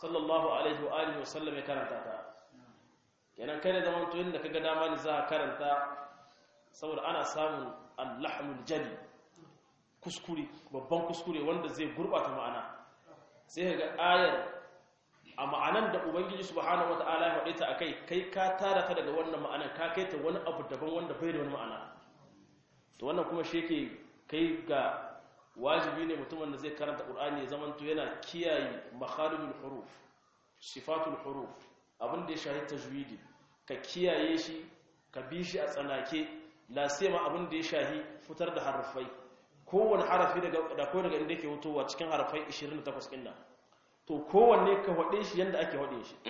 sallallahu alaihi wa alihi wa sallam ya karanta ta kenan kai da zaman to inda kaga dama ne za ka karanta saboda ana samun allahmul jali kuskure babban kuskure wanda zai gurbata ma'ana sai ga ayar a ma'anan da ubangiji subhanahu wata'ala ya faɗe ta akai kai ka tara ta daga wannan ma'anan ka kai ta wani abu daban wanda bai da wani ma'ana to wannan kuma shi yake kai ga wajibi ne mutumin da zai karanta qur'ani ya zamanto yana kiyaye makharijul huruf sifatul huruf abin da ya shahi tajwidi ka kiyaye shi ka bi shi a tsanake la sema abin da ya shahi fitar da harafai kowane harafi daga da ko daga inda yake hutowa cikin harafai 28 din nan to kowanne ka hade shi yanda ake hade shi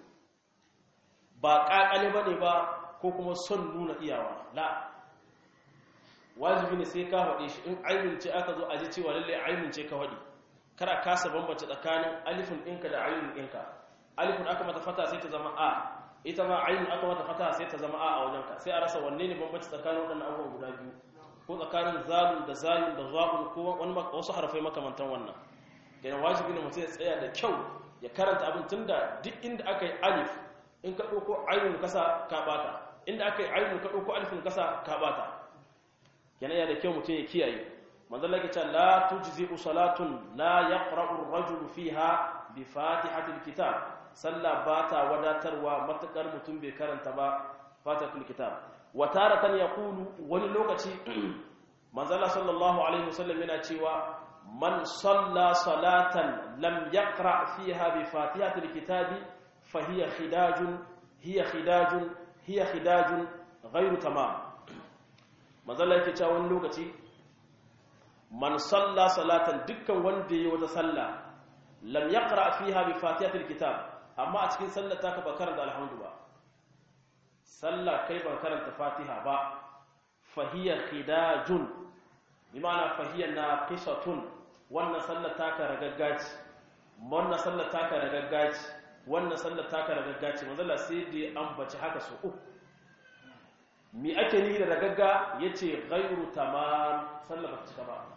ba kakale bane ba ko kuma son nuna iyawa la wajibi ne sai ka hade shi in ainun ce aka zo a ji cewa lalle ainun ce ka hade kada kasa bambance tsakanin alifin ɗinka da ainun ɗinka alifin aka mata fata sai ta zama a ita ma ainun aka mata fata sai ta zama a a wajenka sai a rasa wanne ne bambanci tsakanin waɗannan abubuwan guda biyu ko tsakanin zalun da zalun da za'un ko wani wasu harafai makamantan wannan kenan wajibi ne mutum ya tsaya da kyau ya karanta abin tunda duk inda aka yi alif in ka ɗauko ainun kasa ka bata inda aka yi ainun ka ɗauko alifin kasa ka bata kenan ya da kyau mutum ya kiyaye manzon lake cewa la tujzi'u salatun la yaqra'u ar-rajulu fiha bi fatihatil kitab sallah ba ta wadatarwa matakar mutum bai karanta ba fatihatul kitab wa taratan yaqulu wani lokaci manzala sallallahu alaihi wasallam yana cewa man salla salatan lam yaqra fiha bi fatihatil kitab fa hiya khidajun hiya khidajun hiya khidajun ghairu tamam manzala yake cewa wani lokaci man salla salatan dukkan wanda yayi wata sallah lam yaqra fiha bi fatihatil kitab amma a cikin sallar ta ba karanta alhamdu ba sallah kai ban karanta fatiha ba fahiya khidajun bi ma'ana fahiya naqisatun wannan sallar ta ka ragaggaci wannan sallar ta ka ragaggaci wannan sallar ta ka ragaggaci manzala sai da ambaci haka su uku mi ake ni da ragagga yace ghairu tamam sallar ba ta cika ba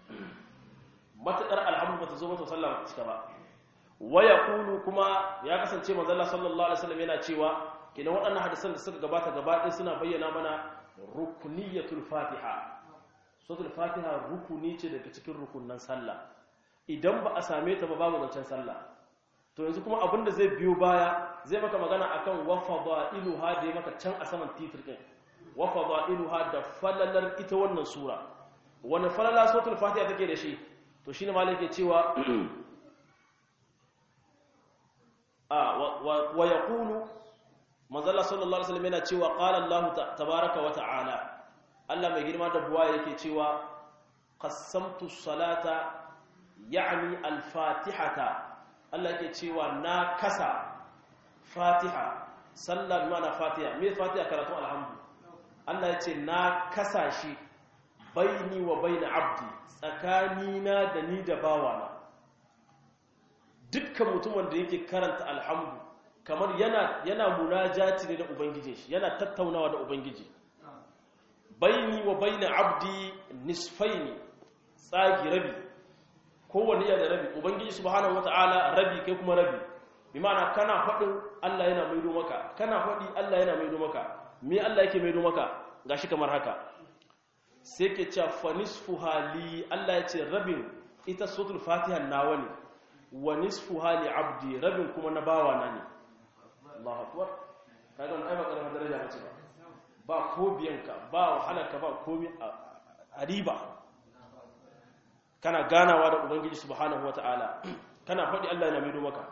matakar alhamdu ba ta zo ba to sallar ba ta cika ba waya kulu kuma ya kasance manzala sallallahu alaihi wasallam yana cewa kina waɗannan hadisan da suka gabata gaba ɗaya suna bayyana mana rukuniyatul fatiha suratul fatiha rukuni ce daga cikin rukunnan sallah idan ba a same ta ba babu zancen sallah to yanzu kuma abinda zai biyo baya zai maka magana akan wa fadailuha da ya maka can a saman titir din wa fadailuha da falalar ita wannan sura wani falala suratul fatiha take da shi to shine malai ke cewa wa ya kulu manzala sallallahu alaihi wasallam yana cewa qala Allah tabaaraka wa ta'ala Allah mai girma da buwa yake cewa qassamtu salata ya'ni al-fatihata Allah yake cewa na kasa fatiha sallar mana fatiha me fatiha karatu alhamdu Allah yace na kasa shi baini wa baina abdi tsakanina da ni da bawana dukkan mutumin da yake karanta alhamdu kamar yana yana munajati ne da ubangijin shi yana tattaunawa da ubangiji baini wa baina abdi nisfaini tsagi rabi kowanne yana da rabi ubangiji subhanahu wataala rabi kai kuma rabi bi ma'ana kana faɗin Allah yana maido maka kana faɗi Allah yana maido maka me Allah yake maido maka gashi kamar haka sai ke cewa fa nisfu hali Allah ya ce rabin ita suratul fatiha nawa ne wa nisfu hali abdi rabin kuma na bawa na ne Allahu akbar kaga wannan ai ba karamar daraja bace ba ba ko biyanka ba wahalarka ba komai a riba kana ganawa da ubangiji subhanahu wataala kana faɗi Allah yana maido maka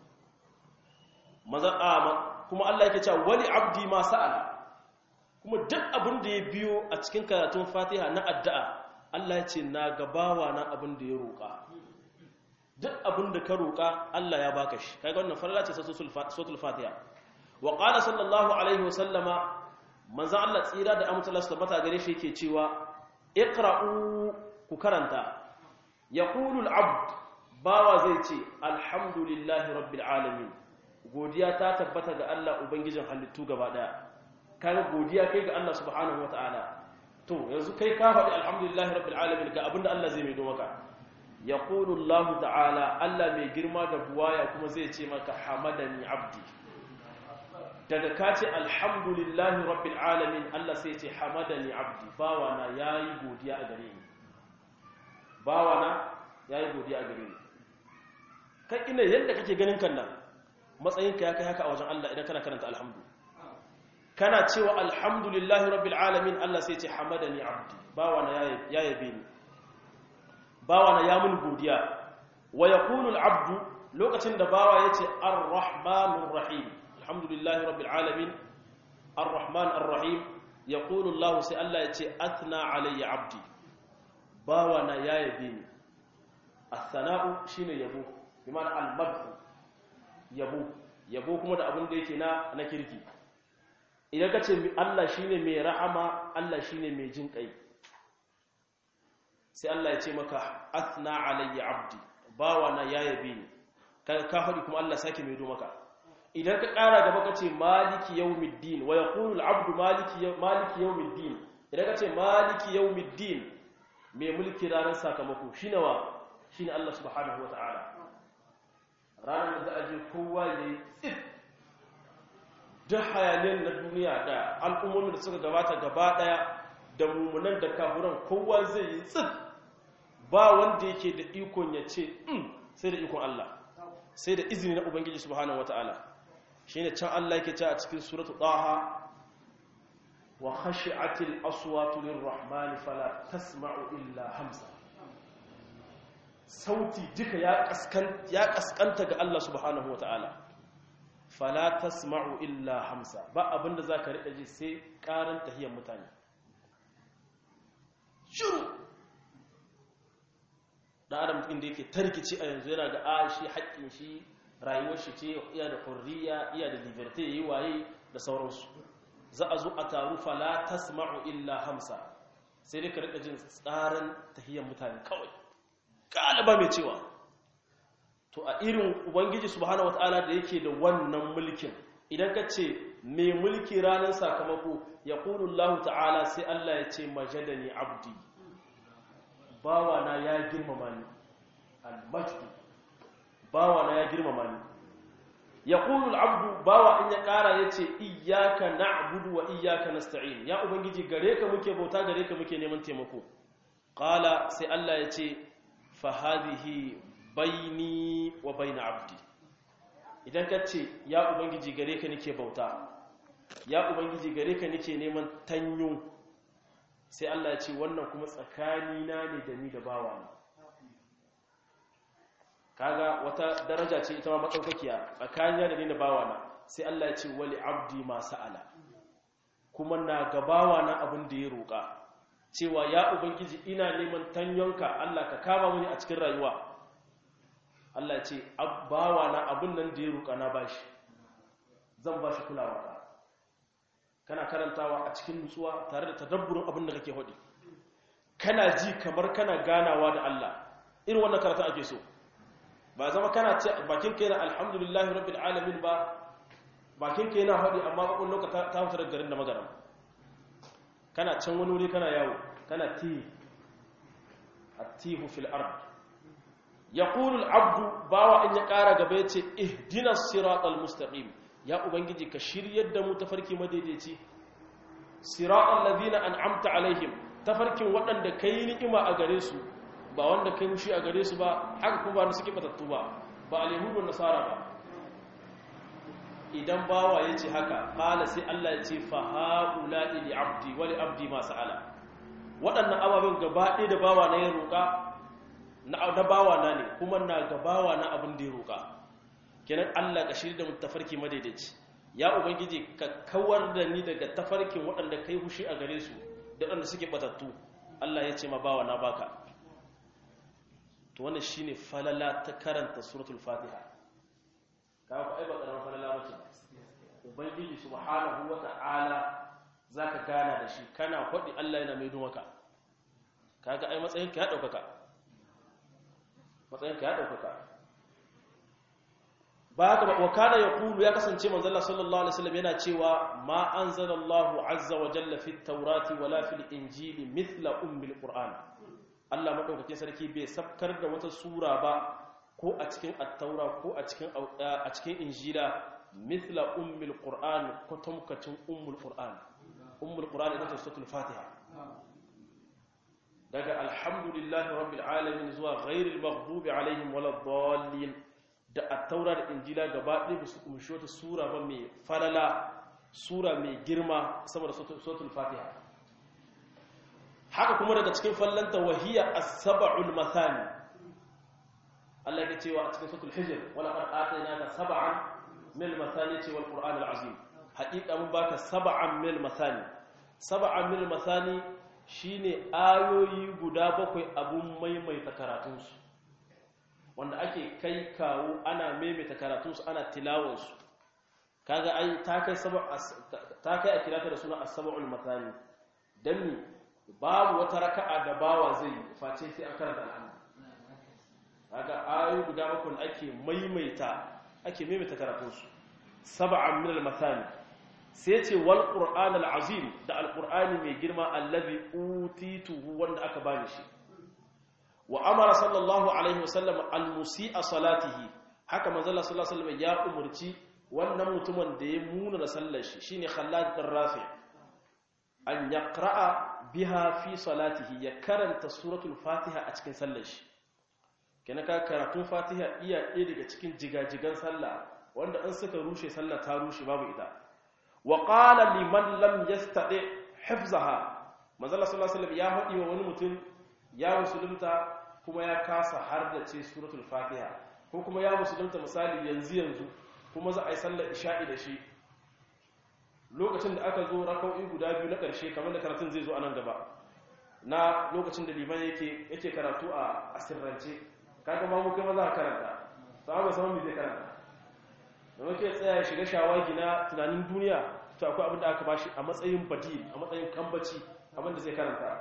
maza kuma Allah yake cewa wali abdi ma sa'ala kuma duk abin da ya biyo a cikin karatun Fatiha na addu'a Allah ya ce na gabawa na abin da ya roƙa duk abin da ka roƙa Allah ya baka shi kaga wannan farla ce suratul Fatiha wa qala sallallahu alaihi wa sallama manzo Allah tsira da amince Allah tabbata gare shi yake cewa iqra'u ku karanta yaqulu al-abd bawa zai ce alhamdulillahi rabbil alamin godiya ta tabbata ga Allah ubangijin halittu gaba daya kaga godiya kai ga Allah subhanahu wataala to yanzu kai ka faɗi alhamdulillahi rabbil alamin ga abinda Allah zai maido maka yaqulu Allah ta'ala Allah mai girma da buwaya kuma zai ce maka hamadani abdi daga ka ce alhamdulillahi rabbil alamin Allah sai ce hamadani abdi bawana yayi godiya a gare ni bawana yayi godiya a gare ni kai ina yadda kake ganin kan nan matsayinka ya kai haka a wajen Allah idan kana karanta alhamdu kana cewa alhamdulillahi rabbil alamin Allah sai ce hamadani abdi bawana ya yabe ni bawana ya mun godiya wa yaqulu al-abdu lokacin da bawa yace ar-rahmanur rahim alhamdulillahi rabbil alamin ar-rahman ar-rahim yaqulu Allah sai Allah yace athna alayya abdi bawana ya yabe ni athana'u shine yabo bimana al-madhu yabo yabo kuma da abin da yake na na kirki idan ka ce Allah shine mai rahama Allah shine mai jin kai sai Allah ya ce maka athna alayya abdi bawa na ya yabe ni ka ka faɗi kuma Allah sake mai do maka idan ka ƙara gaba ka ce maliki yawmiddin wa yaqulu al-abdu maliki maliki yawmiddin idan ka ce maliki yawmiddin mai mulki ranar sakamako shine wa shine Allah subhanahu wataala ranar da aje kowa yayi tsit duk hayaniyar na duniya da al'ummomin da suka gabata gaba daya da mummunan da kafuran kowa zai yi tsit ba wanda yake da ikon ya ce sai da ikon Allah sai da izini na Ubangiji subhanahu wata'ala shi ne can Allah yake ce a cikin suratu ɗaha wa khashi'atil aswatu lirrahmani fala tasma'u illa hamsa sauti duka ya kaskanta ga Allah subhanahu wata'ala fala tasma'u illa hamsa ba abinda zaka rika ji sai karan tahiyar mutane shiru da adam inda yake tarkici a yanzu yana ga a shi haƙƙin shi rayuwar shi ce iya da hurriya iya da liberté yayi waye da sauransu za a zo a taru fala tasma'u illa hamsa sai dai ka rika jin tsaran tahiyar mutane kawai kalaba mai cewa to a irin ubangiji subhanahu wataala da yake da wannan mulkin idan ka ce mai mulki ranar sakamako ya Allah ta'ala sai Allah ya ce majadani abdi bawana ya girmama ni al-majdu bawana ya girmama ni ya abdu bawa in ya kara ya ce iyaka na'budu wa iyaka nasta'in ya ubangiji gare ka muke bauta gare ka muke neman taimako qala sai Allah ya ce fa hadhihi baini wa baina abdi idan ka ce ya ubangiji gare ka nake bauta ya ubangiji gare ka nake neman tanyo sai Allah ya ce wannan kuma tsakani na ne da ni da bawa ne kaga wata daraja ce ita ma matsaukakiya tsakani da ni da bawa na sai Allah ya ce wali abdi ma sa'ala kuma na ga bawa na abin da ya roƙa cewa ya ubangiji ina neman tanyonka Allah ka kama mini a cikin rayuwa Allah ce bawa na abin nan da ya roƙa na bashi zan bashi kulawa ka kana karantawa a cikin nutsuwa tare da tadabburin abin da kake hodi kana ji kamar kana ganawa da Allah irin wannan karatu ake so ba zama kana ce bakin kai na alhamdulillahi rabbil alamin ba bakin kai na hodi amma bakon lokaci ta fita daga garin da magaram kana can wani wuri kana yawo kana ti atihu fil ard yaqulu al-abdu bawa in ya kara gaba yace ihdina siratal mustaqim ya ubangiji ka shiryar da mu tafarki madaidaici siratal ladina an'amta alaihim tafarkin waɗanda kai ni'ima a gare su ba wanda kai mushi a gare su ba haka kuma ba suke batattu ba ba alyahudu nasara ba idan bawa yace haka qala sai Allah ya ce fa haula li abdi wa li abdi ma sa'ala waɗannan ababen gaba ɗaya da bawa na ya roƙa na bawa na ne kuma na gabawa na abin da ya roƙa kenan Allah ka shirya da mu tafarki madaidaici ya ubangiji ka kawar da ni daga tafarkin waɗanda kai hushi a gare su da waɗanda suke batattu Allah ya ce ma bawa na baka to wannan shine falala ta karanta suratul fatiha ka ku ai ba karamar falala bace ubangiji subhanahu wata'ala zaka gana da shi kana faɗi Allah yana mai maka kaga ai matsayin ka ya ɗaukaka matsayinka ya ɗaukaka ba haka ba wa kana ya kulu ya kasance manzala sallallahu alaihi wasallam yana cewa ma anzalallahu azza wa jalla fi taurati wala fil injili mithla ummil qur'an Allah madaukakin sarki bai sabkar da wata sura ba ko a cikin at-taura ko a cikin a cikin injila mithla ummul qur'an kwatamkacin ummul qur'an ummul qur'an ita ce suratul fatiha daga alhamdulillahi rabbil alamin zuwa ghairil maghdubi alaihim waladdallin da at-taura da injila gaba ɗaya su kumshi wata sura ba mai falala sura mai girma saboda suratul fatiha haka kuma daga cikin fallanta wahiya as-sab'ul mathani Allah ya ce wa a cikin suratul hijr wala qad atainaka sab'an min al-mathani ce wal qur'an al-azim haqiqa mun baka sab'an min al-mathani sab'an min al-mathani shine ayoyi guda bakwai abun maimaita karatunsu wanda ake kai kawo ana maimaita karatunsu ana tilawarsu kaga ai ta kai ta kai a kirata da suna as-sab'ul mathani dan ni babu wata raka'a da bawa zai face sai an karanta alhamdu kaga ayoyi guda bakwai ake maimaita ake maimaita karatunsu sab'an min al-mathani sai ce wal qur'an al-azim da al-qur'ani mai girma allazi utituhu wanda aka bani shi wa amara sallallahu alaihi wasallam al-musi'a salatihi haka manzo Allah sallallahu alaihi wasallam ya umurci wannan mutumin da ya muna da sallar shi shine Khallad bin Rafi an yaqra'a biha fi salatihi ya karanta suratul Fatiha a cikin sallar shi kenan ka karatun Fatiha iya ɗaya daga cikin jigajigan sallah wanda an suka rushe sallah ta rushe babu ita wa qala liman lam yastati hifzaha manzo Allah sallallahu alaihi wasallam ya faɗi wa wani mutum ya musulunta kuma ya kasa har da ce suratul Fatiha ko kuma ya musulunta misali yanzu yanzu kuma za a yi sallar isha'i da shi lokacin da aka zo rakau'i guda biyu na ƙarshe kamar da karatun zai zo a nan gaba na lokacin da liman yake yake karatu a asirrance kaga ma mu kai maza karanta sahaba sama mu zai karanta da muke tsaya ya shiga shawagi na tunanin duniya to akwai abin da aka bashi a matsayin badil a matsayin kambaci abin da zai karanta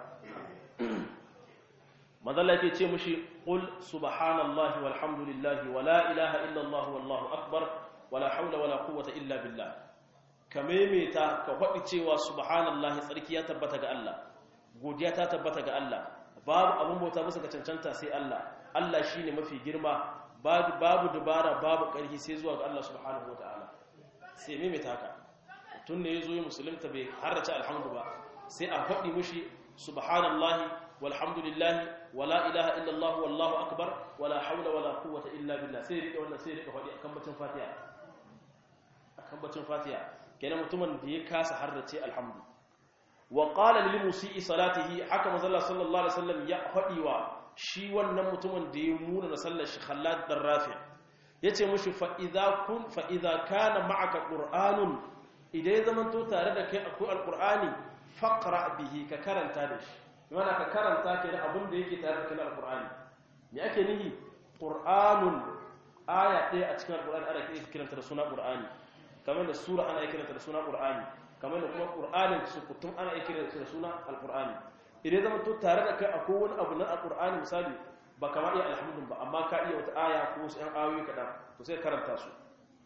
madalla yake ce mushi qul subhanallahi walhamdulillahi wala ilaha illallah wallahu akbar wala haula wala quwwata illa billah ka maimaita ka faɗi cewa subhanallahi tsarki ya tabbata ga Allah godiya ta tabbata ga Allah babu abun bauta musu ka cancanta sai Allah Allah shine mafi girma babu babu dubara babu ƙarfi sai zuwa ga Allah subhanahu wataala sai maimaita haka tun ne yazo yi musulunta bai harrace alhamdu ba sai a faɗi mushi subhanallahi walhamdulillahi wala ilaha illallah wallahu akbar wala haula wala quwwata illa billah sai rike wannan sai rike faɗi akan bacin fatiha akan bacin fatiha kenan mutumin da ya kasa harrace alhamdu wa qala lil musii salatihi haka manzo sallallahu alaihi wasallam ya faɗi wa shi wannan mutumin da ya muna da sallar shi khallad dan rafi yace mushi fa idza kun fa idza kana ma'aka qur'anun idan ya zamanto tare da kai akwai alqur'ani faqra bihi ka karanta da shi yana ka karanta ke da abin da yake tare da kai alqur'ani me ake nihi qur'anun aya ɗaya a cikin alqur'ani ana kiranta da suna qur'ani kamar da sura ana kiranta da suna qur'ani kamar da kuma qur'anin su kutum ana kiranta da suna alqur'ani idan zama to tare da kai akwai wani abu na alqur'ani misali ba kama iya alhamdulillah ba amma ka iya wata aya ko wasu ɗan ayoyi kaɗan to sai karanta su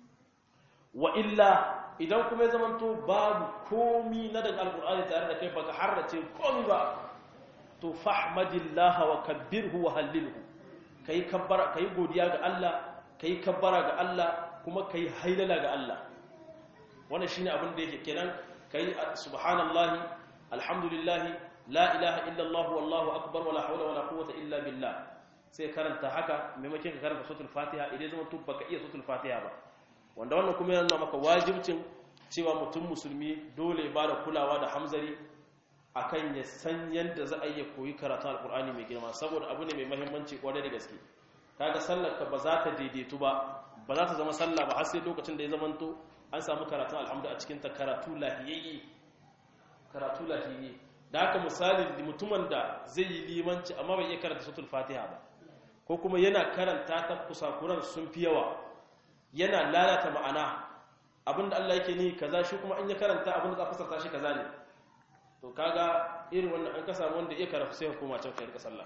wa illa idan kuma ya zama to babu komi na daga alqur'ani tare da kai baka harrace komi ba to fahmadillah wa kabbirhu wa hallilhu kai kabbara kai godiya ga Allah kai kabbara ga Allah kuma kai hailala ga Allah wannan shine abin da yake kenan kai subhanallahi alhamdulillahi la ilaha illallah wallahu akbar wala hawla wala quwwata illa billah sai karanta haka maimakon ka karanta suratul fatiha idan zama tun baka iya suratul fatiha ba wanda wannan kuma yana maka wajibcin cewa mutum musulmi dole ba da kulawa da hamzari akan ya san yadda za a iya koyi karatu alkur'ani mai girma saboda abu ne mai mahimmanci kwarai da gaske kaga sallar ka ba za ta daidaitu ba ba za ta zama sallah ba har sai lokacin da ya zamanto an samu karatun alhamdu a cikin ta karatu lahiyayye karatu lahiyayye da haka misali mutumin da zai yi limanci amma bai iya karanta suratul fatiha ba ko kuma yana karanta ta kusakuran sun fi yawa yana lalata ma'ana abinda Allah yake ni kaza shi kuma in ya karanta abinda za a fasarta shi kaza ne to kaga irin wannan an ka samu wanda iya karatu sai hukuma can kai rika sallah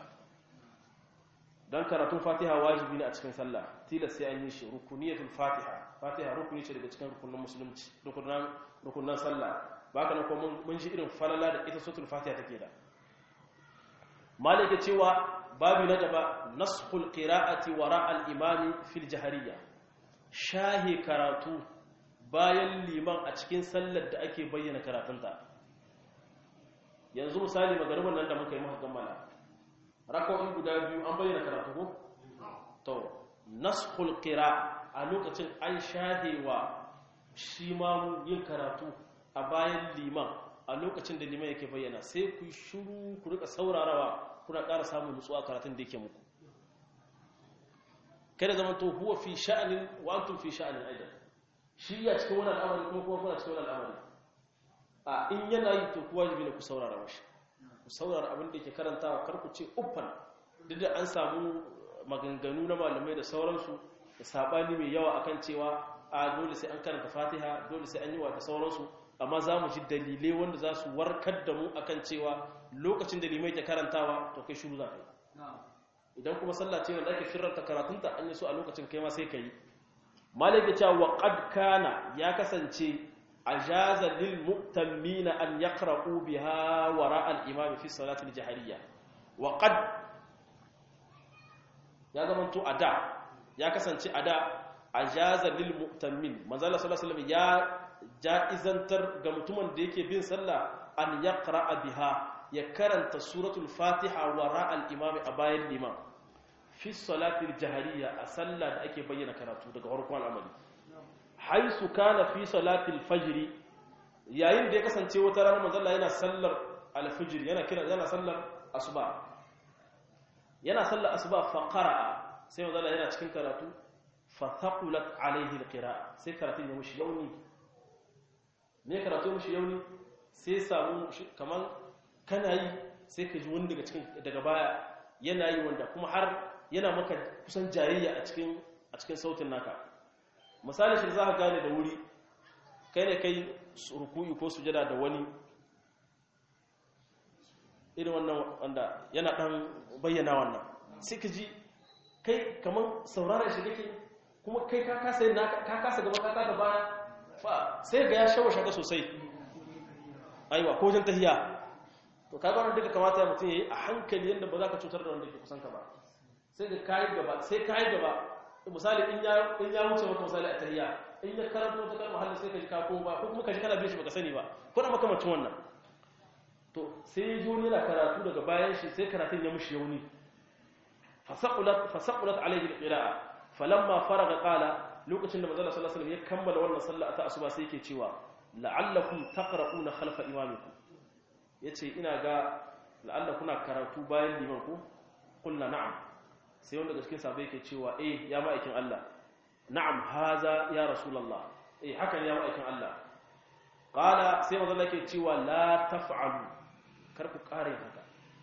dan karatun fatiha wajibi ne a cikin sallah tilas sai an yi shi rukuniyatul fatiha fatiha rukuni ce daga cikin rukunin musulunci rukunan rukunan sallah baka nan ko mun ji irin falala da ita suratul fatiha take da malaka cewa babu na gaba nashul qira'ati wara al-imami fil jahariyya shahi karatu bayan liman a cikin sallar da ake bayyana karatunta yanzu misali magariban nan da muka yi muka kammala raka'o'i guda biyu an bayyana karatu ko to nashul qira a lokacin an shahewa shi ma yin karatu a bayan liman a lokacin da liman yake bayyana sai ku shiru ku rika saurarawa kuna ƙara samun nutsuwa karatun da yake muku kada zaman to huwa fi sha'anin wa antum fi sha'anin aidan shi ya cikin wannan al'amari kuma kuma kuna cikin wannan al'amari a in yana yi to kuwa wajibi ne ku saurara mashi ku saurara abin da yake karantawa kar ku ce uffan duk da an samu maganganu na malamai da sauransu da sabani mai yawa akan cewa a dole sai an karanta fatiha dole sai an yi wa da sauransu amma za mu ji dalilai wanda za su warkar da mu akan cewa lokacin da limai ke karantawa to kai shuru za ka yi idan kuma sallah ce wanda ake firarta karatunta an yi so a lokacin kai ma sai ka yi malik ya ce wa qad kana ya kasance ajaza lil mu'tammina an yaqra'u biha wara al imam fi salati al jahriyya wa qad ya zamanto ada ya kasance ada ajaza lil mu'tammin manzo Allah sallallahu alaihi wasallam ya ja'izantar ga mutumin da yake bin sallah an yaqra'a biha ya karanta suratul fatiha wara al-imami a bayan liman fi salatil jahariya a sallah da ake bayyana karatu daga farkon al'amari haisu kana fi salatil fajr yayin da ya kasance wata rana manzo Allah yana sallar al-fajr yana kira yana sallar asuba yana sallar asuba fa qara'a sai manzo Allah yana cikin karatu fa thaqulat alayhi al-qira'a sai karatun ya mushi yauni me karatu mushi yauni sai samu kaman kana yi sai ka ji wani daga cikin daga baya yana yi wanda kuma har yana maka kusan jayayya a cikin a cikin sautin naka misali shi za ka gane da wuri kai ne kai ruku'i ko sujada da wani irin wannan wanda yana dan bayyana wannan sai ka ji kai kaman sauraron shi kake kuma kai ka kasa ka kasa gaba ka kasa baya fa sai ga ya shawo shaka sosai aiwa ko jin tahiya to kaga wannan duka kamata ya mutum yayi a hankali yanda ba za ka cutar da wanda ke kusan ka ba sai ka kai gaba sai kai gaba misali in ya in ya wuce maka misali a tahiya in ya karanto ta kalmar halin sai ka ji ka ko ba ko kuma ka ji kana bin shi baka sani ba ko da makamacin wannan to sai ya ji wani yana karatu daga bayan shi sai karatun ya mushi yauni fasaqulat fasaqulat alayhi alqira'a falamma faraga qala lokacin da manzo sallallahu alaihi wasallam ya kammala wannan sallah ta asuba sai yake cewa la'allakum taqra'una khalfa imamikum yace ina ga la'alla kuna karatu bayan liman ku kullu na'am sai wanda cikin sahabbai yake cewa eh ya ma'aikin Allah na'am haza ya rasulullah eh hakan ya ma'aikin Allah qala sai manzo Allah yake cewa la taf'alu kar ku kare haka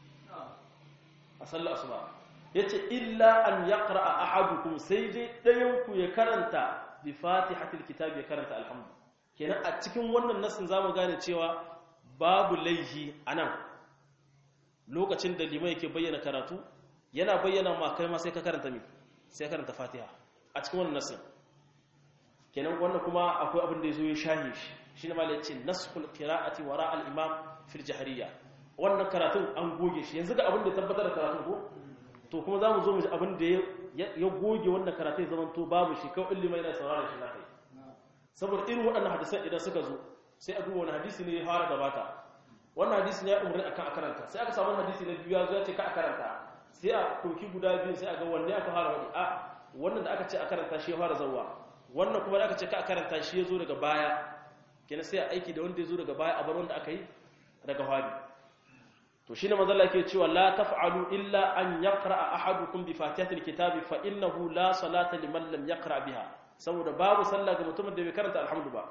a sallar asuba yace illa an yaqra'a ahadukum sai dai dayan ku ya karanta bi fatihatil kitab ya karanta alhamdu kenan a cikin wannan nassin zamu gane cewa babu laihi anan lokacin da limai yake bayyana karatu yana bayyana ma kai ma sai ka karanta mi sai karanta fatiha a cikin wannan nassin kenan wannan kuma akwai abin da yazo ya shahi shi shine malai yace naskhul qira'ati wara al-imam fil jahriyya wannan karatun an goge shi yanzu ga abin da tabbatar da karatun ko to kuma zamu zo mu ji abin da ya goge wannan karatun zaman to babu shi kawai ilimi yana sauraron shi zakai saboda irin waɗannan hadisan idan suka zo sai a duba wani hadisi ne ya fara gabata wannan hadisi ne ya umarni akan a karanta sai aka samu hadisi na biyu ya zo ya ce ka a karanta sai a ɗauki guda biyu sai a ga wanne aka fara wani a wannan da aka ce a karanta shi ya fara zauwa wannan kuma da aka ce ka a karanta shi ya zo daga baya kenan sai a aiki da wanda ya zo daga baya a bar wanda aka yi daga fari to shine manzo Allah yake cewa la taf'alu illa an yaqra ahadukum bi fatihatil kitabi fa innahu la salata liman lam yaqra biha saboda babu sallah ga mutumin da bai karanta alhamdu ba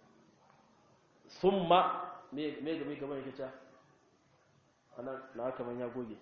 thumma me me ga me gaban yake ta ana na kaman ya goge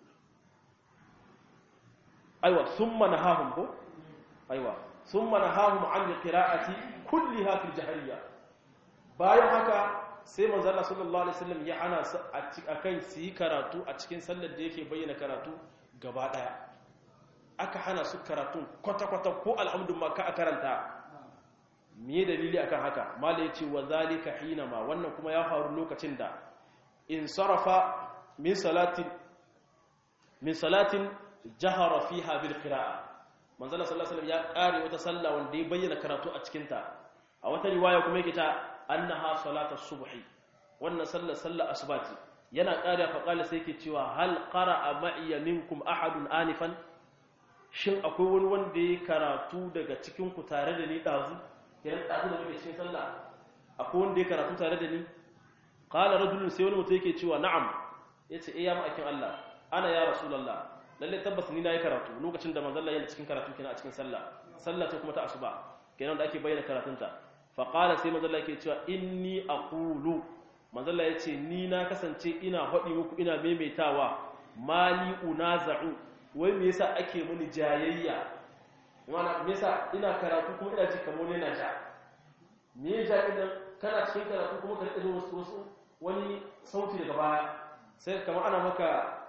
aiwa thumma nahahum ko aiwa thumma nahahum an qira'ati kulliha fil jahriyya bayan haka sai manzo Allah sallallahu alaihi wasallam ya hana su akan su yi karatu a cikin sallar da yake bayyana karatu gaba daya aka hana su karatu kwata-kwata ko alhamdu ma ka karanta me dalili akan haka mala yace wa zalika hinama wannan kuma ya faru lokacin da in sarafa min salati min salatin jahara fiha bil qira'a manzala sallallahu alaihi wasallam ya kare wata sallah wanda ya bayyana karatu a cikin ta a wata riwaya kuma yake ta annaha salatu subhi wannan sallar sallar asbati yana kare fa qala sai yake cewa hal qara'a ma'iya minkum ahadun anifan shin akwai wani wanda ya karatu daga cikin ku tare da ni dazu yana dazu da muke cikin sallah akwai wanda ya karatu tare da ni qala rajulun sai wani mutum yake cewa na'am yace eh ya ma'akin Allah ana ya rasulullah lalle tabbas ni nayi karatu lokacin da manzon Allah yana cikin karatu kenan a cikin sallah sallah ce kuma ta asuba kenan da ake bayyana karatunta fa qala sai manzon Allah yake cewa inni aqulu manzon Allah yace ni na kasance ina hadi muku ina maimaitawa mali unaza'u wai me yasa ake muni jayayya wana me yasa ina karatu kuma ina ji kamar ne na sha me ya ja idan kana cikin karatu kuma ka rike wasu wasu wani sauti daga baya sai kamar ana maka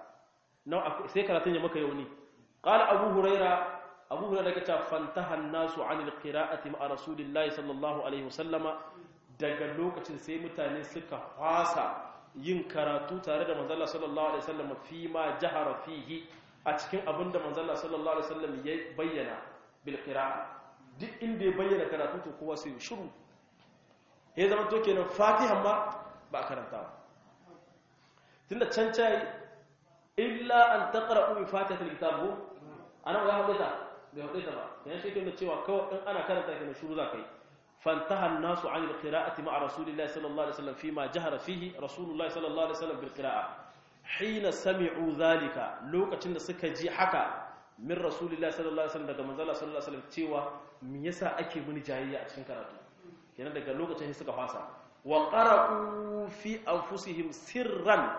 sai karatun ya maka yauni qala abu huraira abu huraira yake cewa fantaha an-nasu 'anil qira'ati ma'a rasulillahi sallallahu alaihi wasallama daga lokacin sai mutane suka fasa yin karatu tare da manzon sallallahu alaihi wasallam fi ma jahara fihi a cikin abinda manzon sallallahu alaihi wasallam ya bayyana bil qira'a duk inda ya bayyana karatu to kowa sai shiru ya zama to kenan fatiha ma ba karantawa tunda can cai illa an taqra'u bi fatihatil kitab ko ana ga hadita bai hadita ba yana shi kenan cewa kawai in ana karanta kenan shuru zakai fantaha an-nasu 'an al-qira'ati ma'a rasulillahi sallallahu alaihi wasallam fima jahara fihi rasulullahi sallallahu alaihi wasallam bil qira'a hina sami'u dhalika lokacin da suka ji haka min rasulillahi sallallahu alaihi wasallam daga manzala sallallahu alaihi wasallam cewa me yasa ake muni jayayya a cikin karatu kenan daga lokacin suka fasa wa qara'u fi anfusihim sirran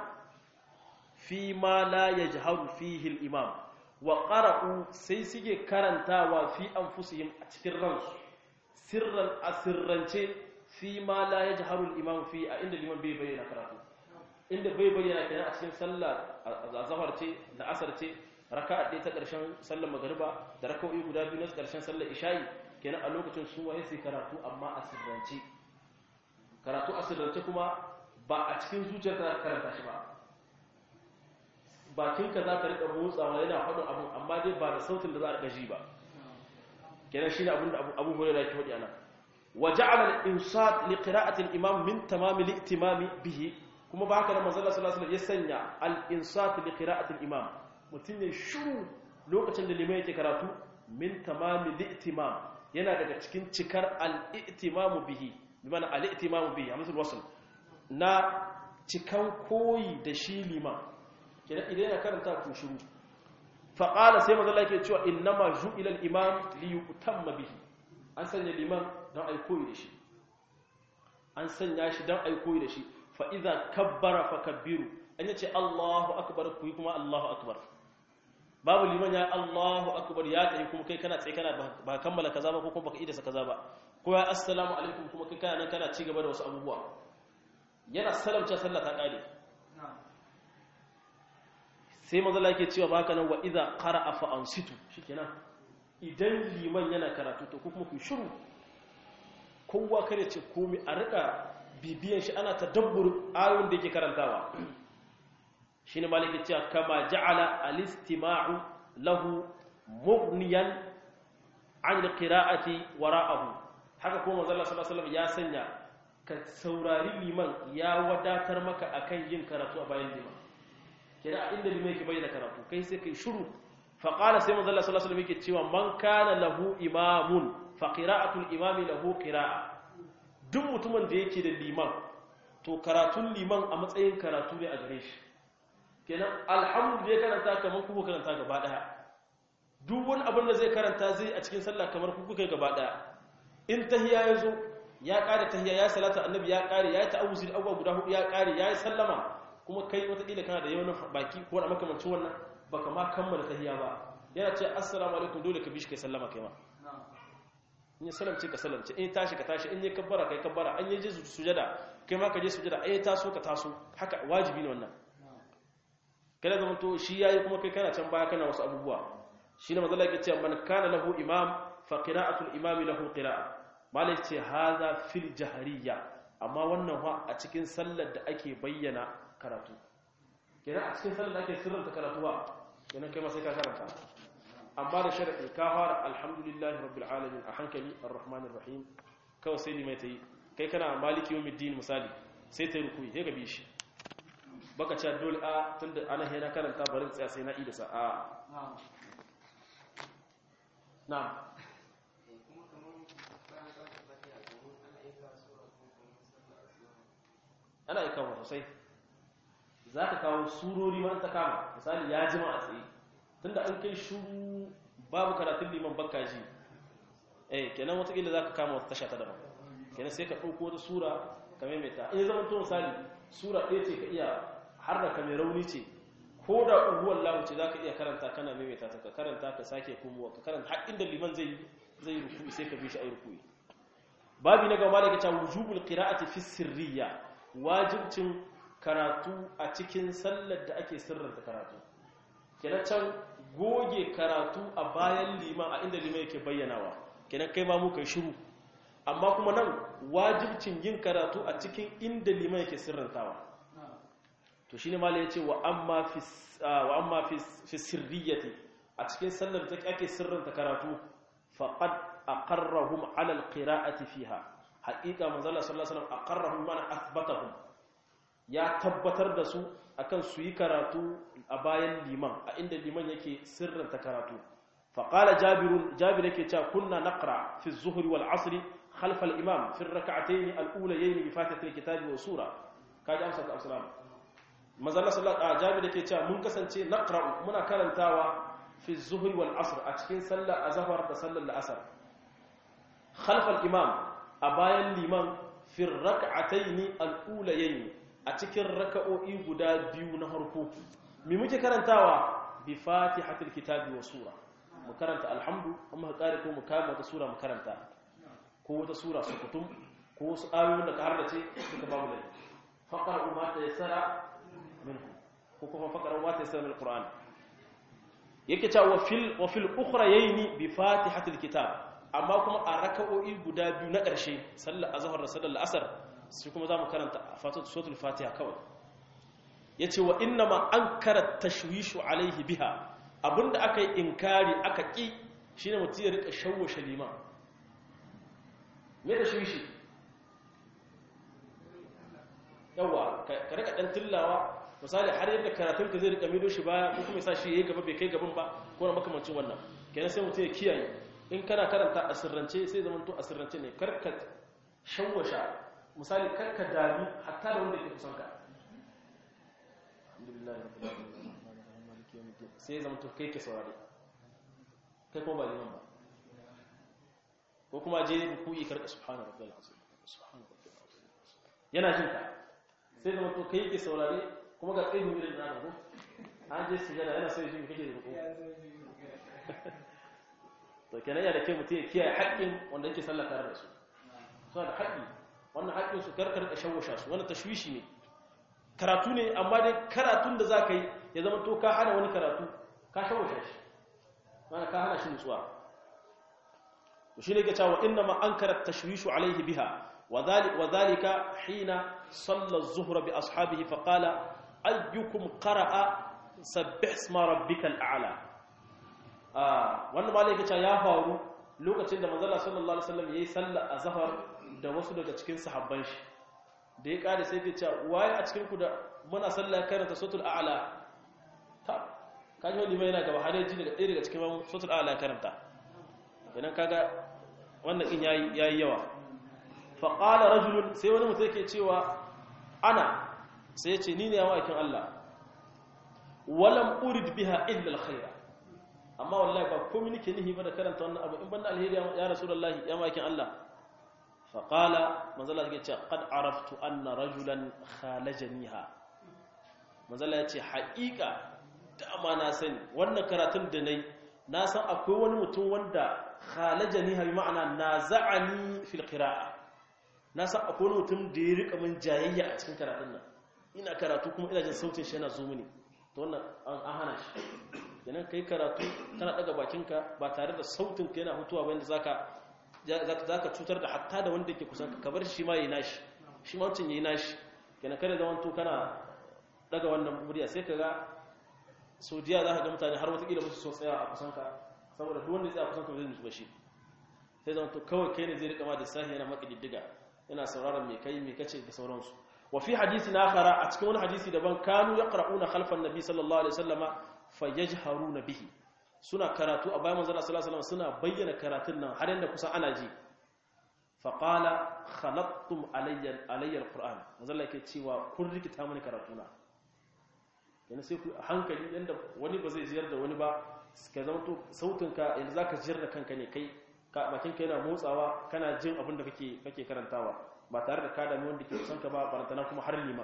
fi ma la yajharu fihi al-imam wa qara'u sai suke karantawa fi anfusihim a cikin ransu sirran asirrance fi ma la yajharu al-imam fi a inda liman bai bayyana karatu inda bai bayyana kenan a cikin sallah azhar ce da asar ce raka'a ɗaya ta ƙarshen sallar magariba da raka'o'i guda biyu na ƙarshen sallar isha'i kenan a lokacin su waye sai karatu amma asirrance karatu asirrance kuma ba a cikin zuciyar ta karanta shi ba bakinka za ka riƙa motsawa yana faɗin abu amma dai ba da sautin da za a gaji ba kenan shine abin da abu hurairah yake faɗi anan wa ja'ala al-insat li qira'ati al-imam min tamam al-ihtimam bihi kuma ba haka da manzo sallallahu alaihi wasallam ya sanya al-insat li qira'ati al-imam mutun ne shiru lokacin da limai yake karatu min tamam al-ihtimam yana daga cikin cikar al-ihtimam bihi bi ma'ana al-ihtimam bihi a misal wasl na cikan koyi da shi liman kenan idan yana karanta ku shiru fa qala sai manzo Allah yake cewa innama ju'ila al-imam li yutamma bihi an sanya liman don ai koyi da shi an sanya shi don ai koyi da shi fa idza kabbara fa kabbiru an yace Allahu akbar ku kuma Allahu akbar babu liman ya Allahu akbar ya tsaye kuma kai kana tsaye kana ba kammala kaza ba ko kuma baka idasa kaza ba ko ya assalamu alaikum kuma kai kana nan kana ci gaba da wasu abubuwa yana salamta sallah ta kare sai manzala yake cewa baka nan wa idza qara'a fa ansitu shikenan idan liman yana karatu to kuma ku shiru kowa kare ce komai a rika bibiyan shi ana tadabbur ayoyin da yake karantawa shine maliki cewa kama ja'ala al-istima'u lahu mughniyan 'an al-qira'ati wara'ahu haka kuma manzala sallallahu alaihi wasallam ya sanya ka saurari liman ya wadatar maka akan yin karatu a bayan liman kenan a inda limai ke bayyana karatu kai sai kai shiru fa qala sai manzo Allah sallallahu alaihi wasallam yake cewa man kana lahu imamun fa qira'atul imami lahu qira'a duk mutumin da yake da liman to karatun liman a matsayin karatu ne a gare shi kenan alhamdulillah karanta kamar ku karanta gaba daya duk wani abin da zai karanta zai a cikin sallah kamar ku kuka gaba daya in tahiyya yazo ya kare tahiyya ya salata annabi ya kare ya ta'awuzi da abubuwa guda hudu ya kare ya yi sallama kuma kai watakila kana da yawan baki ko da makamancin wannan baka ma kammala tahiyya ba yana ce assalamu alaikum dole ka bishi kai sallama kai ma in ya salamce ka salamce in tashi ka tashi in ya kabbara kai kabbara an yi je sujada kai ma ka je sujada ai taso ka taso haka wajibi ne wannan kada zama to shi yayi kuma kai kana can baya kana wasu abubuwa shine manzo Allah yake cewa man kana lahu imam fa qira'atul imami lahu qira'a malai ce haza fil jahariya amma wannan wa a cikin sallar da ake bayyana karatu kenan a cikin sallar da ake sirranta karatu ba kenan kai ma sai ka karanta amma da sharadi ka fara alhamdulillahi rabbil alamin a hankali arrahmanir rahim kawai sai limai ta yi kai kana maliki yawmiddin misali sai ta yi rukuyi sai ka bi shi baka ce dole a tunda ana hena karanta barin tsaya sai na ida sa a na'am ana yi kawo sosai za ka kawo surori ma ta kama misali ya jima a tsaye tunda an kai shuru babu karatun liman bakka ji eh kenan watakila za ka kama wata tasha ta daban kenan sai ka ɗauko wata sura ka maimaita in zama to misali sura ɗaya ce ka iya har da kame rauni ce ko da uhuwar lahu ce za ka iya karanta kana maimaita ta ka karanta ka sake kumuwa ka karanta har inda liman zai zai ruku'i sai ka bi shi a ruku'i babi na gaba da ke cewa wujubul qira'ati fi sirriya wajibcin karatu a cikin sallar da ake sirranta karatu kenan can goge karatu a bayan liman a inda liman yake bayyanawa kenan kai ma mu kai shiru amma kuma nan wajibcin yin karatu a cikin inda liman yake sirrantawa to shine malai yace wa amma fi wa amma fi fi sirriyati a cikin sallar da ake sirranta karatu faqad aqarrahum ala alqira'ati fiha haqiqa manzo Allah sallallahu alaihi wasallam aqarrahum mana athbatahum ya tabbatar da su akan su yi karatu a bayan liman a inda liman yake sirranta karatu faqala jabirun jabir yake cewa kunna naqra fi az-zuhri wal 'asri خلف الإمام في الركعتين الأوليين بفاتحة الكتاب والسورة كاج أمسك أسلام مازال صلى الله عليه وسلم yake cewa mun kasance naqra muna karantawa fi zuhri wal asr a cikin sallar azhar da sallar al-asr khalf al-imam a bayan liman fi rak'atayn al-ulayayn a cikin raka'o'i guda biyu na harko me muke karantawa bi fatihatil kitabi wa sura mu karanta alhamdu amma ka kare ko mu kama wata sura mu karanta ko wata sura su kutum ko wasu ayoyin da ka hardace suka babu da faqara ma ta yassara min ko kuma faqara ma ta yassara min alquran yake cewa wa fil wa fil ukhrayni bi fatihatil kitab amma kuma a raka'o'i guda biyu na ƙarshe sallar azhar da sallar asr sai kuma zamu karanta fatatu suratul fatiha kawai yace wa inna ma ankara tashwishu alaihi biha abinda aka yi inkari aka ki shine mutum ya rika shawwashe liman me da shi shi yawa ka rika dan tillawa misali har yadda karatun ka zai rika mido shi baya ko kuma sa shi yayi gaba bai kai gaban ba ko na makamancin wannan kenan sai mutum ya kiyaye in kana karanta a sirrance sai zaman to a sirrance ne karka shawwasha misali karka dami hatta da wanda ke kusan ka alhamdulillah rabbil alamin maliki yawmiddin sai zaman to kai ke saurare kai ko ba liman ba ko kuma je ruku'i karka subhana rabbil azim subhana rabbil azim yana jin ka sai zama to kai ke saurare kuma ga tsayin irin na ko an je sujada yana so ya ji kake ruku to kenan ya da ke mutum ya kiyaye haƙƙin wanda yake sallah tare da su suna da haƙƙi wannan haƙƙin su karkar da shawusha su wannan tashwishi ne karatu ne amma dai karatun da za ka yi ya zama to ka hana wani karatu ka shawusha shi mana ka hana shi nutsuwa shi ne ke cewa inna ma an karar tashwishu alaihi biha wa zalika hina sallar zuhra bi ashabihi faƙala ayyukum qara'a sabbih isma rabbikal a'la wannan ma yake cewa ya faru lokacin da manzon sallallahu alaihi wasallam yayi sallar azhar da wasu daga cikin sahabban shi da ya kare sai ke cewa waye a cikin ku da muna sallar karanta suratul a'la ta kaji wani mai yana gaba har yaji daga ɗaya daga cikin suratul a'la karanta idan kaga wannan in yayi yayi yawa fa qala rajulun sai wani mutum yake cewa ana sai ya ce ni ne yawa aikin Allah walam urid biha illa alkhaira amma wallahi ba komai nake nihi ba da karanta wannan abu in banda alheri ya rasulullahi ya makin Allah fa qala manzala yake ce qad araftu anna rajulan khalajaniha manzala yace haƙiƙa dama na sani wannan karatun da nayi na san akwai wani mutum wanda khalajani bi ma'ana naza'ani fil qira'a na san akwai wani mutum da ya rika min jayayya a cikin karatun nan ina karatu kuma ina jin sautin shi yana zo mini to wannan an hana shi kenan kai karatu kana daga bakinka ba tare da sautin ka yana hutuwa ba yanda zaka zaka cutar da hatta da wanda yake kusan ka bar shi ma yayi nashi shi ma wancan yayi nashi kenan kada zaman to kana daga wannan murya sai kaga so diya za ka ga mutane har wata kila ba su so tsaya a kusan ka saboda duk wanda ya tsaya kusan ka zai nutsu ba shi sai zama to kawai kai ne zai rika ma da sahi yana maka diddiga yana sauraron me kai me kace da sauransu wa fi hadisi na akhara a cikin wani hadisi daban kanu yaqra'una khalfan nabi sallallahu alaihi wasallama fayajharuna bihi suna karatu a bayan manzon sallallahu alaihi wasallam suna bayyana karatun nan har yanda kusa ana ji fa qala khalattum alayya alayya alquran manzon yake cewa kun rikita mani karatuna yana sai ku hankali yanda wani ba zai jiyar da wani ba ka zama to sautinka yanzu zaka jiyar da kanka ne kai bakinka yana motsawa kana jin abin da kake kake karantawa ba tare da ka dami wanda ke kusan ka ba barantana kuma har lima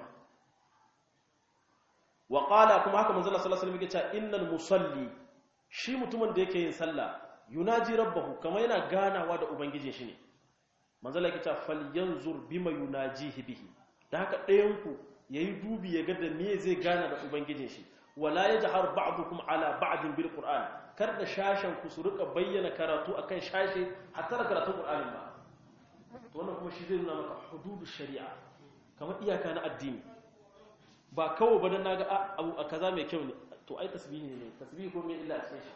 wa qala kuma haka manzo Allah sallallahu alaihi wasallam yake cewa innal musalli shi mutumin da yake yin sallah yunaji rabbahu kama yana ganawa da ubangijin shi ne manzo Allah yake cewa falyanzur bima yunajihi bihi da haka ɗayan ku yayi dubi ya ga da me zai gana da ubangijin shi wala yajhar ba'dukum ala ba'din bil qur'an kar da shashen ku su rika bayyana karatu akan shashe hatta da karatun qur'anin ba to wannan kuma shi zai nuna maka hududu shari'a kamar iyaka na addini ba kawo ba dan naga abu a kaza mai kyau ne to ai tasbihi ne tasbihi ko me illa a cikin shi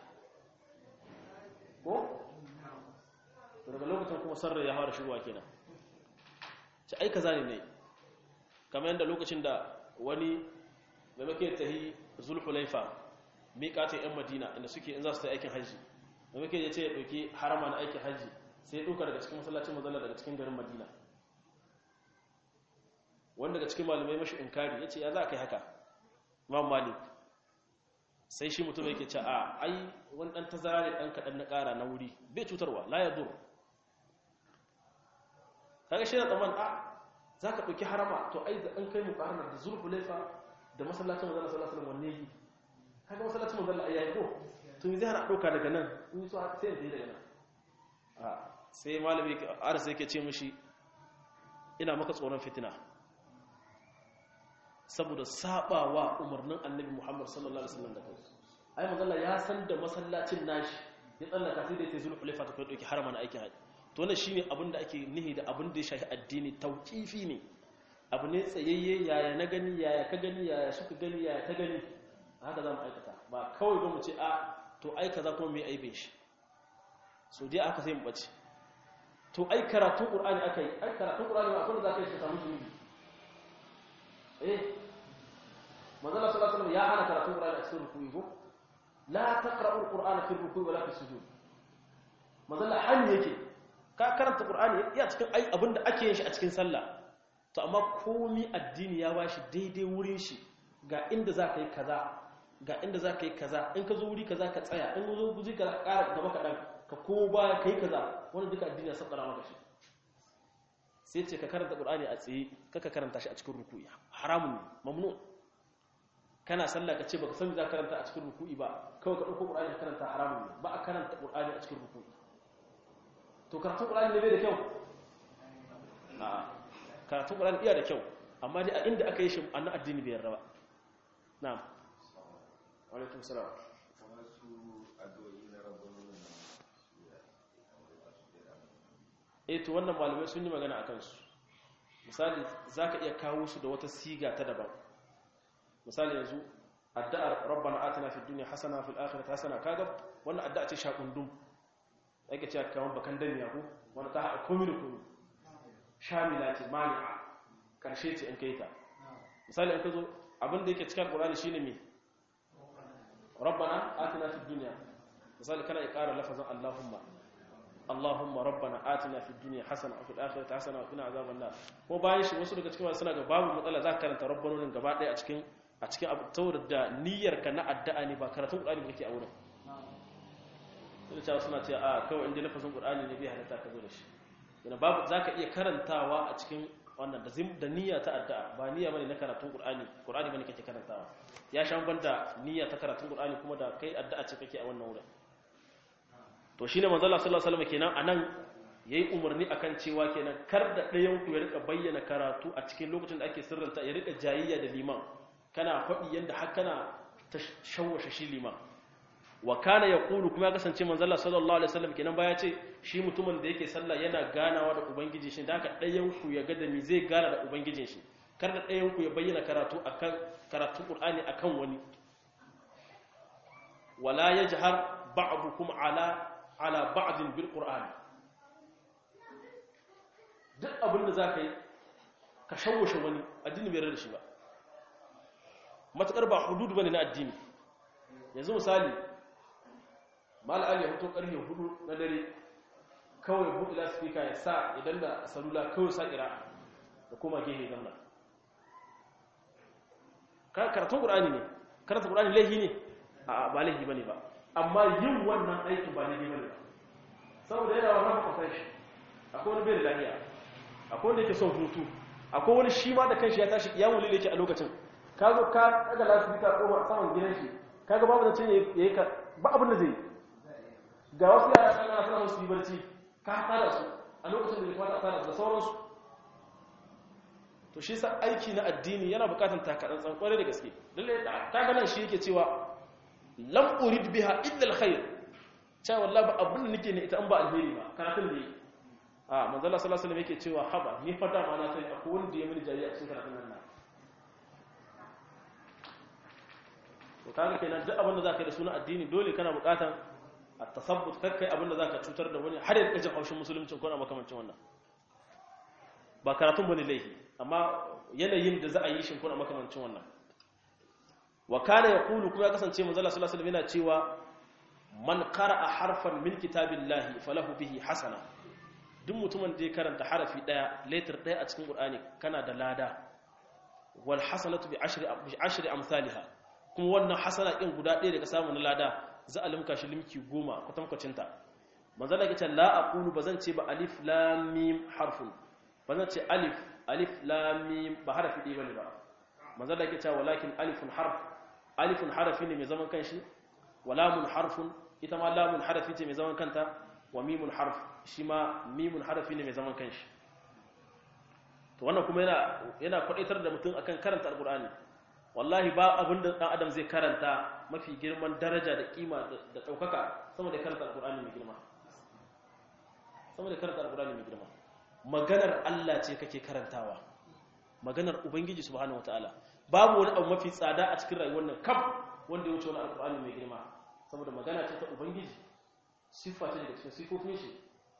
ko to daga lokacin kuma sarra ya fara shigowa kenan ci ai kaza ne ne kamar yadda lokacin da wani da muke tahi zulhulaifa miƙatin 'yan madina inda suke in za su ta aikin hajji da muke ya ce ya ɗauki harama na aikin hajji sai ya ɗauka daga cikin masallacin mazala daga cikin garin madina wanda daga cikin malamai mashi inkari ya ce ya za a kai haka imam malik sai shi mutum yake ce a ai wani ɗan tazara ne ɗan kaɗan na ƙara na wuri bai cutarwa la ya dur kaga shi na tsaman a za ka ɗauki harama to ai da ɗan kai mu ƙarar da zulhulaifa da masallacin mazala sallallahu alaihi wanne yi kaga masallacin manzon Allah yayi ko to me zai hana dauka daga nan in so sai ya daga nan a sai malami ara sai yake ce mishi ina maka tsoron fitina saboda sabawa umarnin annabi Muhammad sallallahu alaihi wasallam da kai ai manzon Allah ya san da masallacin nashi ya tsallaka sai da yake zulu hulefa ta kai dauki harama na aikin haji to wannan shine abin da ake nihi da abin da ya shafi addini tauqifi ne abu ne tsayayye yaya na gani yaya ka gani yaya suka gani yaya ta gani haka za mu aikata ba kawai ba mu ce a to ai kaza kuma mai aibe shi so dai aka sai mu bace to ai karatun qur'ani aka yi ai karatun qur'ani ba akwai da zaka yi ka samu zunubi eh manzo Allah sallallahu alaihi wasallam ya hana karatun qur'ani a cikin ruku'i ko la taqra'u al-qur'ana fi ruku'i wala fi sujud manzo Allah hani yake ka karanta qur'ani ya cikin ai abinda ake yin shi a cikin sallah to amma komi addini ya bashi daidai wurin shi ga inda za ka yi kaza ga inda za ka yi kaza in ka zo wuri kaza ka tsaya in zo guji ka ƙara gaba kaɗan ka ko baya ka yi kaza wani duka addini ya sabbara maka shi sai ce ka karanta ƙur'ani a tsaye kaka karanta shi a cikin ruku'i haramun ne mamnu kana sallah ka ce baka san za ka karanta a cikin ruku'i ba kawai ka ɗauko ƙur'ani ka karanta haramun ne ba a karanta ƙur'ani a cikin ruku'i to karatun ƙur'ani ne bai da kyau a karatun ƙur'ani iya da kyau amma dai a inda aka yi shi annan addini bai yarda ba na'am alaikum salam eh to wannan malamai sun yi magana akan su misali zaka iya kawo su da wata siga ta daban misali yanzu addu'ar rabbana atina fid dunya hasana fil akhirati hasana kaga wannan addu'a ce shakundum yake cewa kaman bakan daniya ko wanda ta haɗa komai da komai shamila ce mani'a karshe ce in kai ta misali in ka zo abin da yake cikin alqur'ani shine me rabbana atina fid dunya misali kana ya ƙara lafazin allahumma allahumma rabbana atina fid dunya hasana wa fil akhirati hasana wa qina azaban nar ko bayan shi wasu daga cikin suna ga babu matsala za ka karanta rabbanonin gaba ɗaya a cikin a cikin abu tawar da niyyar ka na addu'a ne ba karatun qur'ani ba kake a wurin sai cewa suna cewa a kawai inda lafazin qur'ani ne bai halatta ka zo da shi yana babu zaka iya karantawa a cikin wannan da zim da niyya ta addu'a ba niyya bane na karatun qur'ani qur'ani bane kake karantawa ya shan banda niyya ta karatun qur'ani kuma da kai addu'a ce kake a wannan wurin to shine manzo Allah sallallahu alaihi wasallam kenan anan yayi umarni akan cewa kenan kar da ɗayan ku ya rika bayyana karatu a cikin lokacin da ake sirranta ya rika jayayya da liman kana faɗi yanda har kana ta shawwashe shi liman wa kana yaqulu kuma ya kasance manzo Allah sallallahu alaihi wasallam kenan baya ce shi mutumin da yake sallah yana ganawa da ubangiji shi da haka ɗayan ku ya ga da me zai gana da ubangijin shi kar da ɗayan ku ya bayyana karatu akan karatu Qur'ani akan wani wala yajhar ba'dukum ala ala ba'din bil qur'an duk abin da zaka yi ka shawwashe wani addini bai rada shi ba matakar ba hudud bane na addini yanzu misali mal ali ya fito karfe 4 na dare kawai buɗe lasifika ya sa idan da salula kawai sa kira da kuma gehe zamna karatun ƙur'ani ne karatun ƙur'ani laihi ne a ba laihi ba ne ba amma yin wannan aikin ba laihi ba ne ba saboda yana wannan kwafai shi akwai wani bai da lahiya akwai wanda yake son hutu akwai wani shi ma da kanshi ya tashi ya wuli yake a lokacin ka zo ka daga lasifika ko saman gidan shi ka ga babu da cin ya yi ka ba abin da zai yi ga wasu yara suna suna musu yi barci ka tada su a lokacin da ya kamata a tada su da sauransu to shi sa aiki na addini yana bukatan takadan tsankware da gaske lalle ta ganin shi yake cewa lam urid biha illa alkhair cewa wallahi ba abin da nake ne ita an ba alheri ba karatun da yi a manzo Allah sallallahu alaihi wasallam yake cewa haba ni fa da ma na sai akwai wanda ya mini jariya cikin karatun nan to kaga kenan duk abin da zaka yi da sunan addini dole kana bukatan a tasabbut kakkai abin da zaka cutar da wani har ya kaje haushin musulunci ko na makamancin wannan ba karatun bane laifi amma yanayin da za a yi shi ko na makamancin wannan wa kana yaqulu kuma ya kasance manzo Allah sallallahu alaihi wasallam yana cewa man qara'a harfan min kitabillahi falahu bihi hasana duk mutumin da ya karanta harafi daya letter daya a cikin qur'ani kana da lada wal hasanatu bi ashri bi ashri amsalha kuma wannan hasana din guda ɗaya daga samu na lada za a limka shi limki goma kwatankwacin ta manzo Allah ya ce la aqulu bazan ce ba alif lam mim harfun bazan ce alif alif lam mim ba harafi ɗaya bane ba manzo Allah ya ce walakin alifun harf alifun harafi ne mai zaman kanshi wa lamun harfun ita ma lamun harafi ce mai zaman kanta wa mimun harf shi ma mimun harafi ne mai zaman kanshi to wannan kuma yana yana kwadaitar da mutum akan karanta alqur'ani wallahi ba abin da dan adam zai karanta mafi girman daraja da kima da daukaka sama da karanta alqur'ani mai girma sama da karanta alqur'ani mai girma maganar Allah ce kake karantawa maganar ubangiji subhanahu wataala babu wani abu mafi tsada a cikin rayuwar nan kaf wanda ya wuce wani alqur'ani mai girma saboda magana ce ta ubangiji siffa ce daga cikin sifofin shi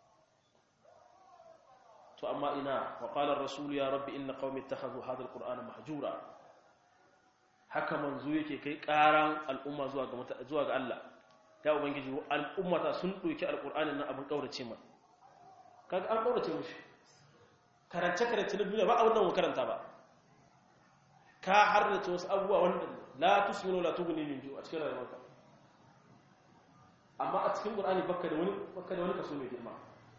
to amma ina wa qala ar-rasul ya rabbi inna qaumi ittakhadhu hadha al-qur'ana mahjura haka manzo yake kai karan al'umma zuwa ga zuwa ga Allah ya ubangiji al'ummata sun doki alqur'anin nan abin kaurace ma kaga an kaurace mushi karance karance na duniya ba abin nan karanta ba ka harrace wasu abubuwa wanda la tusminu la tughni min ju a cikin rayuwarka amma a cikin qur'ani bakka da wani bakka da wani kaso mai girma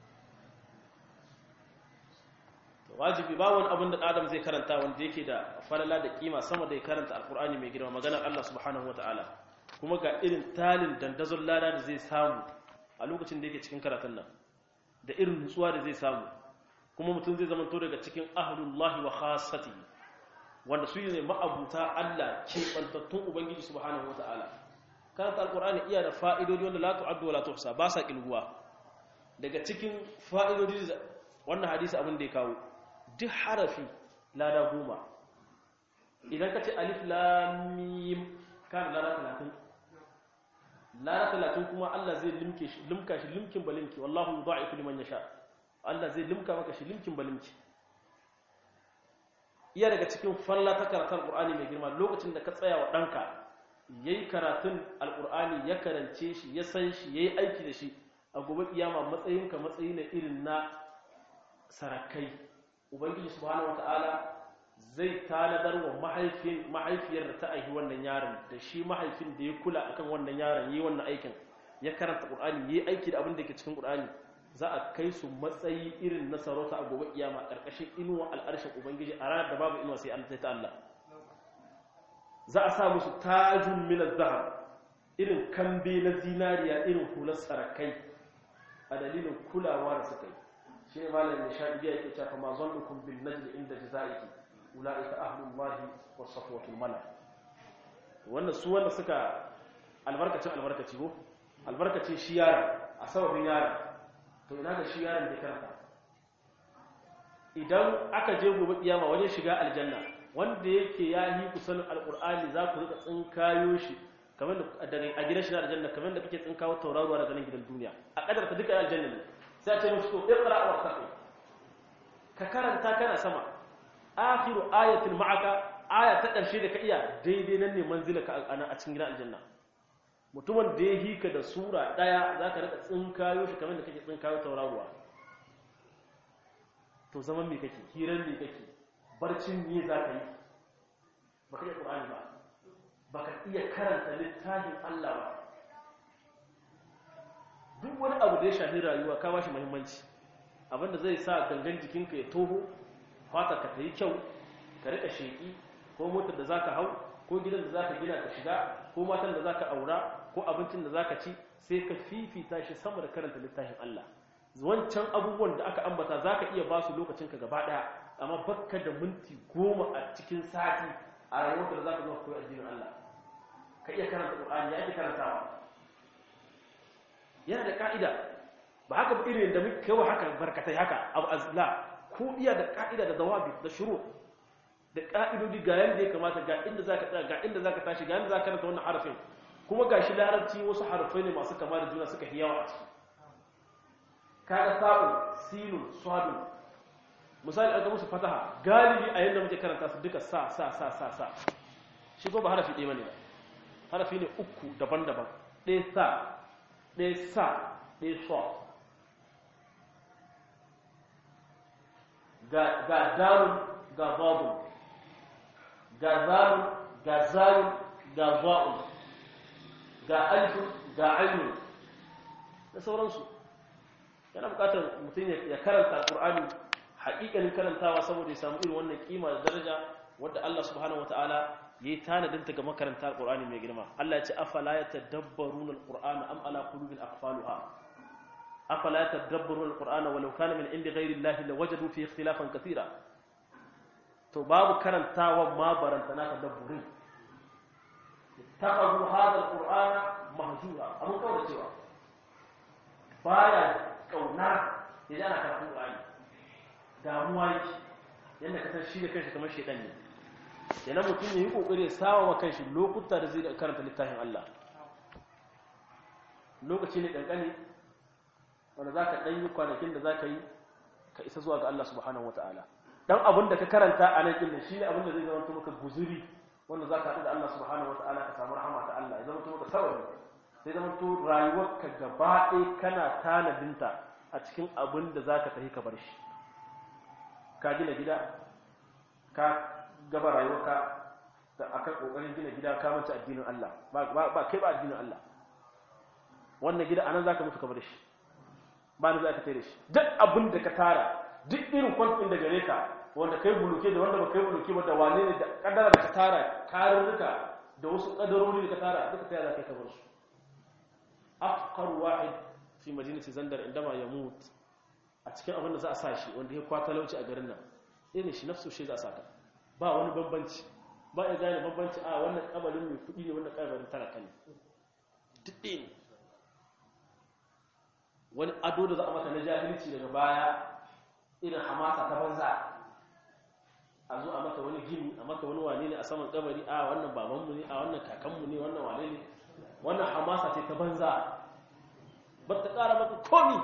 wajibi ba wani abin da adam zai karanta wanda yake da falala da kima sama da ya karanta alkur'ani mai girma maganar Allah subhanahu wataala kuma ga irin talin dandazon lada da zai samu a lokacin da yake cikin karatun nan da irin nutsuwa da zai samu kuma mutum zai zama to daga cikin ahlullahi wa khassatihi wanda su ne ma'abuta Allah ke bantattun ubangiji subhanahu wataala karanta alkur'ani iya da fa'idodi wanda la tu'addu wa la tuhsa ba sa kilguwa daga cikin fa'idodi wannan hadisi abin da ya kawo duk harafi lada goma idan ka ce alif lamim kan lada talatin lada talatin kuma Allah zai limka shi limkin balimki wallahu yudha'ifu liman yasha Allah zai limka maka shi limkin balimki iya daga cikin falla ta karatun alqur'ani mai girma lokacin da ka tsaya wa danka yayi karatun alqur'ani ya karance shi ya san shi yayi aiki da shi a gobe kiyama matsayinka matsayi ne irin na sarakai ubangiji subhanahu wataala zai tanadar wa mahaifin mahaifiyar da ta aihi wannan yaron da shi mahaifin da ya kula akan wannan yaron yi wannan aikin ya karanta qur'ani yi aiki da abin da ke cikin qur'ani za a kai su matsayi irin na sarauta a gobe kiyama karkashin inuwa al'arshin ubangiji a ranar da babu inuwa sai Allah ta Allah za a sa musu tajun min az-zahab irin kambe na zinariya irin hular sarakai a dalilin kulawa da suka yi shi ne malamin nishadi ya yake cewa ma zannukum bin najli inda jazaiki ulaika ahlullahi was safwatul mala wannan su wanda suka albarkacin albarkaci ko albarkaci shi yara a sababin yara to ina ga shi yaron da karanta idan aka je gobe kiyama wajen shiga aljanna wanda yake ya yi ku sanin alqur'ani za ku rika tsinkayo shi kamar da a gidan shi na aljanna kamar da kake tsinkawo tauraruwa daga nan gidan duniya a kadarta duka aljanna ne sai a ce musu to iqra wa taqi ka karanta kana sama akhiru ayatin ma'aka aya ta karshe da ka iya daidai nan ne manzila ka a cikin gidan aljanna mutumin da ya hika da sura daya zaka rika tsinkayo shi kamar da kake tsinkayo tauraruwa to zaman me kake hiran me kake barcin me zaka yi baka iya qur'ani ba baka iya karanta littafin Allah ba duk wani abu da ya shafi rayuwa ka bashi muhimmanci abinda zai sa gangan jikinka ya toho fata ka ta yi kyau ka rika sheki ko motar da zaka hau ko gidan da zaka gina ka shiga ko matan da zaka aura ko abincin da zaka ci sai ka fifita shi sama da karanta littafin Allah wancan abubuwan da aka ambata zaka iya ba su lokacin ka gaba daya amma bakka da minti goma a cikin sati a rayuwar da zaka zo koyi addinin Allah ka iya karanta Qur'ani ya ake karantawa yana da ka'ida ba haka ba irin da muke kawo haka barkatai haka abu azla ko iya da ka'ida da dawabi da shuru da ka'idodi ga yanda ya kamata ga inda zaka tsaya ga inda zaka tashi ga inda zaka karanta wannan harafin kuma gashi larabci wasu harafai ne masu kama da juna suka hiyawa a ciki kaga sa'u sinun sadun misali an ga musu fataha galibi a yanda muke karanta su duka sa sa sa sa sa shi ko ba harafi ɗaya bane ba harafi ne uku daban-daban ɗaya sa ɗaya sa ɗaya sa ga darun ga babun ga zarun ga zarun ga za'un ga alifun ga ainihin da sauransu yana bukatar mutum ya karanta alƙur'ani haƙiƙanin karantawa saboda ya samu irin wannan kima da daraja wadda Allah subhanahu wataala ya yi tanadinta ga makaranta alƙur'ani mai girma Allah ya ce afala ya tadabbaruna alƙur'ana am ala qulubin aqfaluha afala ya tadabbaruna alƙur'ana walau kana min indi ghairi Allah lawajadu fi ikhtilafan kathira to babu karantawa ma baranta na tadabburin taqadu hadha alqur'ana mahjura abun kawai cewa baya kauna yaji ana karatun qur'ani damuwa yake yanda ka san shi da kanshi kamar shedan ne yana mutum ya yi kokari ya sawa wa kanshi lokuta da zai karanta littafin Allah lokaci ne kankani wanda zaka dan yi kwanakin da zaka yi ka isa zuwa ga Allah subhanahu wataala dan abin da ka karanta a nan din shi ne abin da zai zama maka guzuri wanda zaka haɗu da Allah subhanahu wataala ka samu rahama ta Allah ya zama maka sababi sai zama to rayuwarka gaba ɗaya kana tanadinta a cikin abin da zaka tafi ka bar shi ka gina gida ka gaba rayuwarka da akan kokarin gina gida ka manta addinin Allah ba kai ba addinin Allah wannan gida anan zaka mutu ka bar shi ba ni za ka tare shi duk abin da ka tara duk irin kwantin da gare ka wanda kai buluke da wanda ba kai buluke ba da wane ne da kadara da ka tara karurruka da wasu kadarori da ka tara duka taya za ka kabar su afkar wahid fi madinati zandar indama ya mut a cikin abin da za a sa shi wanda ya kwata lauci a garin nan irin shi nafsu shi za a saka ba wani bambanci ba ya gane bambanci a wannan kabarin mai kudi ne wannan kabarin talaka ne duk ne wani ado da za a maka na jahilci daga baya irin hamasa ta banza a zo a maka wani gini a maka wani wane ne a saman kabari a wannan babanmu ne a wannan kakanmu ne wannan wane ne wannan hamasa ce ta banza ba ta ƙara maka komi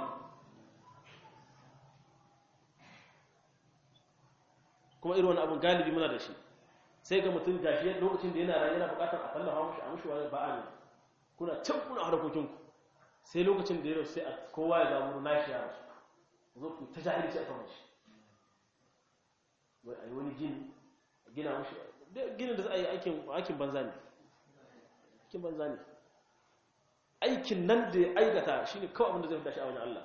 kuma irin wani abin galibi muna da shi sai ga mutum gashi lokacin da yana rayu yana buƙatar a tallafa mashi a mashi wani ba'a ne kuna can kuna harkokinku sai lokacin da ya rasu sai a kowa ya zamu nashi ya rasu zo ku ta jahilci a kamar shi wai a yi wani gini a gina mashi ginin da za a yi aikin banza ne aikin banza ne aikin nan da ya aikata shi ne kawai abinda zai fi dashi a wajen Allah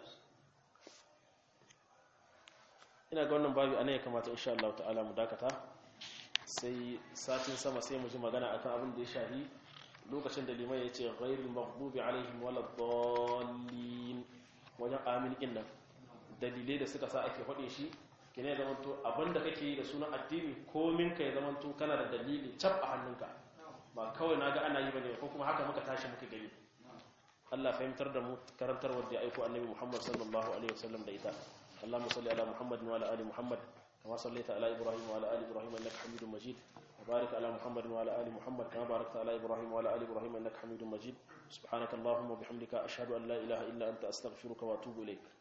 ina ga wannan babu anan ya kamata insha Allah ta'ala mu dakata sai satin sama sai mu ji magana akan abin da ya shahi lokacin da liman ya ce ghairul maghdubi alaihim waladdallin wajen amin din nan dalilai da suka sa ake faɗe shi kine zama to abinda kake yi da sunan addini komin ka ya zama to kana da dalili cap a hannunka ba kawai naga ana yi bane ko kuma haka muka tashi muka gani Allah fahimtar da mu karantar wanda ya aiko annabi Muhammad sallallahu alaihi wasallam da ita Allahumma salli ala Muhammad wa ala ali Muhammad كما صليت على إبراهيم وعلى آل إبراهيم إنك حميد مجيد وبارك على محمد وعلى آل محمد كما باركت على إبراهيم وعلى آل إبراهيم إنك حميد مجيد سبحانك اللهم وبحمدك أشهد أن لا إله إلا أنت أستغفرك وأتوب إليك